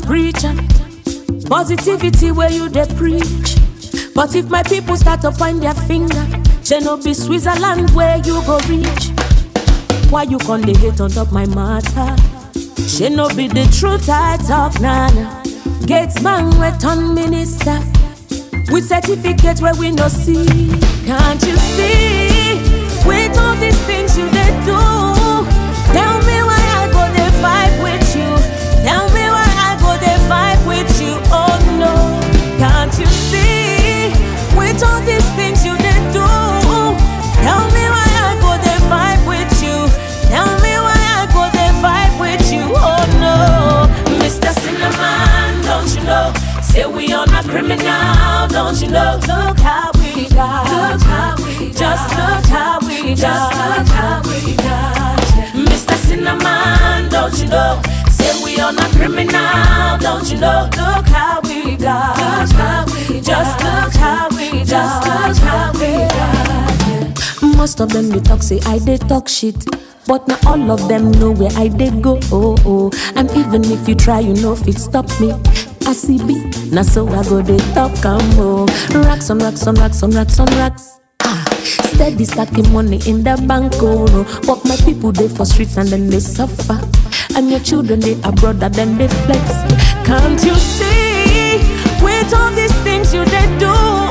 preacher. Positivity where you dey preach. But if my people start to point their finger, say no be Switzerland where you go reach. Why you con dey hate on top my matter? She no be the truth I talk, nana. Gates man we turn minister. With certificate where we no see. Can't you see? With all these things you they do. Tell me why I go they fight with you. Tell me why I go they fight with you. Oh no. Can't you see? With all these things you they do. Tell me why I go they fight with you. Tell me why I go they fight with you. Oh no. Mr. Cinnamon, don't you know? Say we on a criminal, don't you know? Look how we got. Look how we got. Just look how we got. Just look how we got. Mr. Cinnamon, don't you know? Say we on a criminal, don't you know? Look how we got. Look how we got. Just look how we got. Just look how we got. Most of them they talk say I they talk shit. But not all of them know where I they go. Oh, oh. And even if you try, you know if it stop me. I see B, now so I go they talk come oh. Racks on racks on racks on racks on racks. Ah, steady stacking money in the bank oh no. But my people they for streets and then they suffer. And your children they abroad and then they flex. Can't you see? With all these things you they do.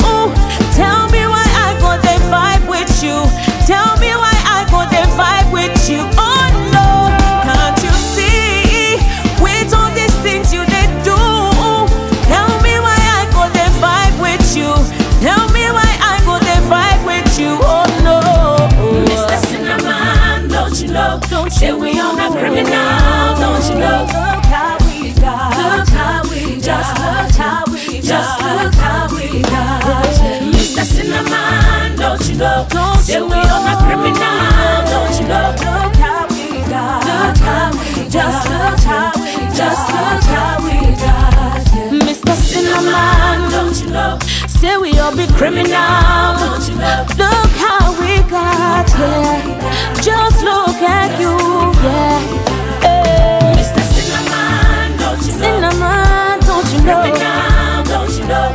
Tell me why I go they fight with you. Tell me why I go they fight with you. Oh no, can't you see? With all these things you they do. Tell me why I go they fight with you. Tell me why I go they fight with you. Oh no, Mr. Cinnamon, don't you know? Don't Say we on a criminal, don't you know? Look how we got. Look how we got. Just look how we got. Just look how we got. Mr. Cinnamon, don't you know? Don't Say we on a criminal, don't you know? Look how we got. Look how we got. Just look how we got. Just look how we got. Mr. Cinnamon, don't you know? Say we all be criminal, don't you know? Look how we got here. Just look at you, yeah. Hey. Mr. Cinnamon, don't you know? Cinnamon, don't you know? Criminal, don't you know?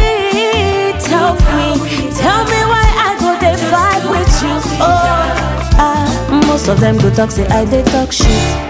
Hey, tell me, tell me why I go they fight with you. Oh, ah, most of them go talk say I they talk shit.